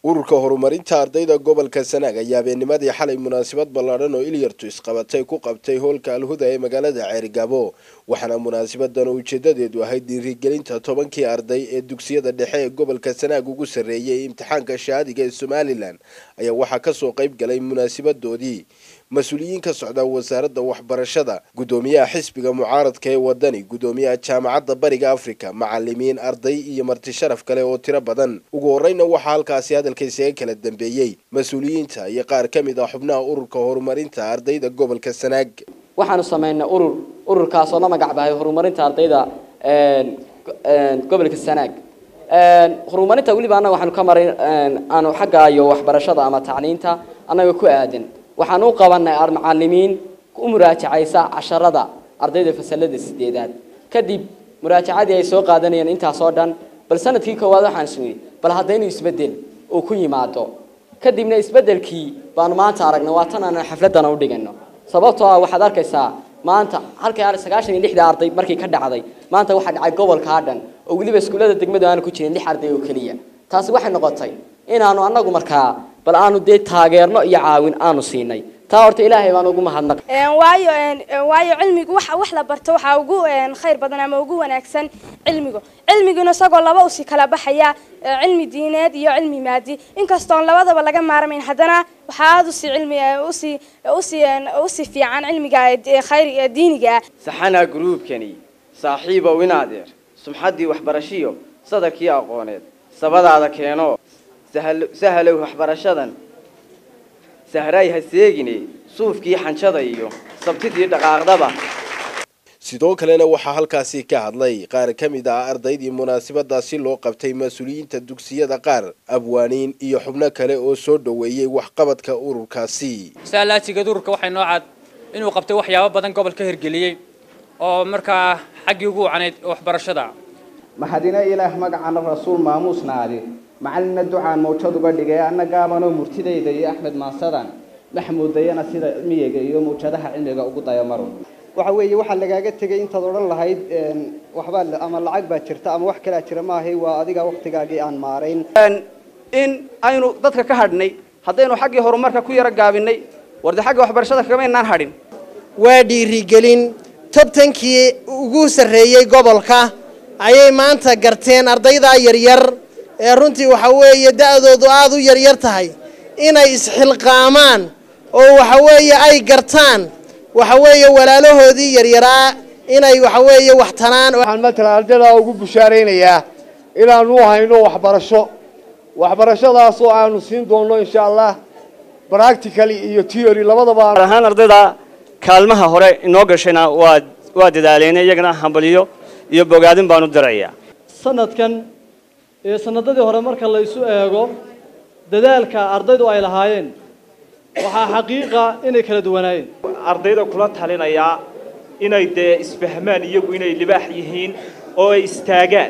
ururka horumarinta ardayda gobolka sanaag ayaa habeennimadii xalay munaasabad ballaadhan oo ilyartu isqabatay ku qabtay hoolka alhuda ee magaalada ceerigabo waxaana munaasabadan oo ujeedadeedu ahayd dhiirigelinta tobankii arday ee dugsiyada dhexe ee gobolka sanaag ugu sarreeyay imtixaanka shahaadiga ee somalilan ayaa waxaa kasoo qayb galay munaasabadoodii mas-uuliyiin ka socda wasaaradda waxbarashada guddoomiyaha xisbiga mucaaradka ee wadani guddoomiyaha jaamacadda bariga afrika macalimiin arday iyo marti sharaf kale oo tiro badan ugu horeyna waxaa halkaasi hadalka isaga kala dambeeyey mas-uuliyiinta iyo qaar ka mid ah xubnaha ururka horumarinta ardayda gobolka sanaag waxaanu sameynay urur ururkaasoo la magac bahay horumarinta ardayda gobolka sanaag horumarinta weliba annaga waxaanu ka maray aanu xagga iyo waxbarashada ama tacliinta annaga ku aadan waxaan u qabanay macalimiin u muraajacaysa casharada ardayda fasalada sideedaad kadib muraajacadii ay soo qaadanayeen intaasoo dhan bal sanadkii koowaad waxaan isnii bal haddaynu isbedel uu ku yimaado kadibna isbedelkii baanu maanta aragnay waa tan aan xafladana u dhigano sababtoo ah waxaad arkaysaa maanta halkii sagaashan iyo lixda arday markii ka dhacday maanta waxaa dhacay gobolkaa dhan oo weliba iskuullada degmadu aanu ku jirin lix arday oo keliya taasi waxay noqotay inaanu annagu markaa bal aanu dee taageerno iyo caawin aanu siinay taa horta ilaahay baan ugu mahadnaq waayo waayo cilmigu waxa wax la barto waxaa ugu khayr badan ama ugu wanaagsan cilmigu cilmiguna isagoo laba usi kala baxaya cilmi diineed iyo cilmi maadi inkastoon labadaba laga maarmayn haddana waxaa aada usi cilmi usi usi usi fiican cilmiga khayr diiniga saxanaa gruubkani saaxiibow in adeer sumxaddii waxbarashiyo sadarkii aqooneed sabadaada keeno sahalow waxbarashadan sahraay ha seegine suufkii xanjada iyo sabtidii dhaqaaqdaba sidoo kalena waxaa halkaasi ka hadlay qaar ka mid ah ardaydii munaasabadaasi loo qabtay mas-uuliyiinta dugsiyada qaar abwaaniin iyo xubno kale oo soo dhoweeyey waxqabadka ururkaasi saalaatigeed ururka waxay noo cad inuu qabtay waxyaabo badan gobolka hirgeliyey oo markaa xaggii ugu wacnayd waxbarashada maxadina ilaah magacana rasuul maamuusnaadi macalina ducaan mawjad uga dhigay anna gaabanoo murtidayda iyo axmed maasadan maxmuudayana sida cilmiyega iyo mawjadaha cilmiga ugu dayamaro waxa weeye waxaa lagaaga tegay intaad odhan lahayd waxbaa ama lacag baa jirta ama wax kalaa jira maahay waa adiga waktigaagii aan maarayn in aynu dadka ka hadhnay haddaynu xaggii horumarka ku yaro gaabinay warde xagga waxbarashada kamaynaan hadhin waa dhiirigelin tobtankii ugu sarreeyey gobolka ayay maanta garteen ardaydaa yaryar ee runtii waxa weeye da-doodu aada u yaryar tahay inay isxilqaamaan oo waxa weeye ay gartaan waxa weeye walaalahoodii yaryaraa inay waxa weeye wax tanaan waxaan matalan ardaydaa ugu bushaaraynayaa inaanu hayno waxbarasho waxbarashadaasoo aanu siin doonno insha allah practically iyo theory labadaba ahaan ardayda kaalmaha hore inoo gashayna waa waa dadaaleen iyagana hambaliyo iyo bogaadin baanu dirayaa sanadkan ee sanadadii hore marka la isu eego dadaalka ardaydu ay lahaayeen waxaa xaqiiqa inay kala duwanaayeen ardayda kula talinayaa inay dee isfahmaan iyagu inay libaax yihiin oo ay istaagaan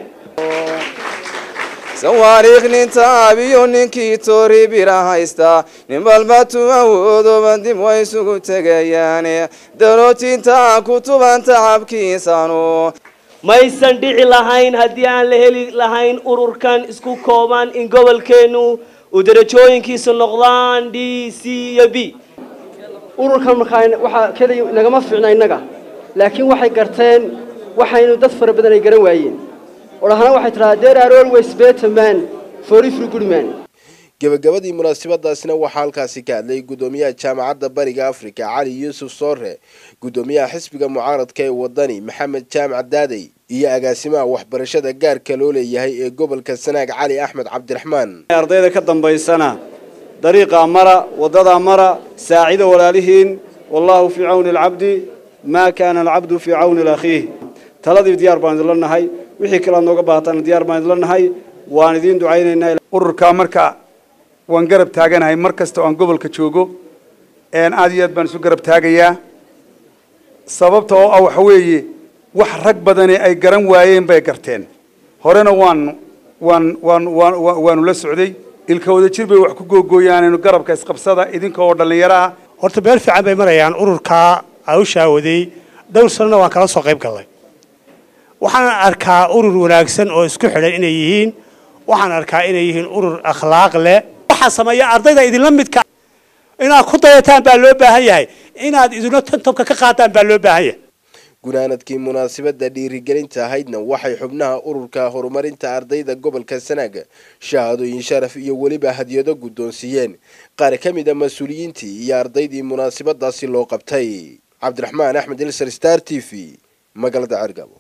sawaariikh nin taabiyo ninkii toori bira haysta nin balbatu awoodoba dib way isugu tegayaane darootinta ku tuban tacabkiisanu maysan dhici lahayn haddii aan la heli lahayn ururkan isku kooban in gobolkeennu uu darajooyinkiisu noqdaan d c iyo b ururkan markaa waxaa keliya nagama fiicna innaga laakiin waxay garteen waxaynu dad fara badan ay garan waayeen odhahana waxay tidhahaa there are always better man for every good man gebagabadii munaasabadaasina waxaa halkaasi ka hadlay guddoomiyaha jaamacadda bariga afrika cali yuusuf soore guddoomiyaha xisbiga mucaaradka ee wadani maxamed jaamac daadey iyo agaasimaha waxbarashada gaarka loo leeyahay ee gobolka sanaag cali axmed cabdiraxmaan ardayda ka dambaysana dariiqaa mara waddadaa mara saacida walaalihiin wallaahu fii cawni alcabdi maa kaana alcabdu fii cawni lakhiih taladii diyaar baan idinla nahay wixii kale aad nooga baahataana diyaar baan idinla nahay waan idiin ducaynaynaa ururkaa marka waan garab taaganahay mar kasta oo aan gobolka joogo aad iyo aad baan isu garab taagayaa sababta oo ah waxa weeye wax rag badani ay garan waayeen bay garteen horena waan waan waan waan waanu la socday ilka wada jir bay wax ku googooyaanaynu garabka isqabsada idinka oo dhallinyaro ah horta meel fiican bay marayaan ururkaa awshaa waday dhowr sanona waan kala soo qayb gallay waxaan arkaa urur wanaagsan oo isku xidhan inay yihiin waxaan arkaa inay yihiin urur akhlaaq leh waxaa sameeya ardayda idinla midka inaad ku dayataan baa loo baahan yahay inaad idina tantabka ka qaadaan baa loo baahan yahay gunaanadkii munaasabada dhiirigelinta ahaydna waxay xubnaha ururka horumarinta ardayda gobolka sanaaga shahaadooyin sharaf iyo weliba hadiyado guddoonsiiyeen qaar ka mid a mas-uuliyiintii iyo ardaydii munaasabadaasi loo qabtay cabdiraxmaan axmed ilsar star t v magaalada cergabo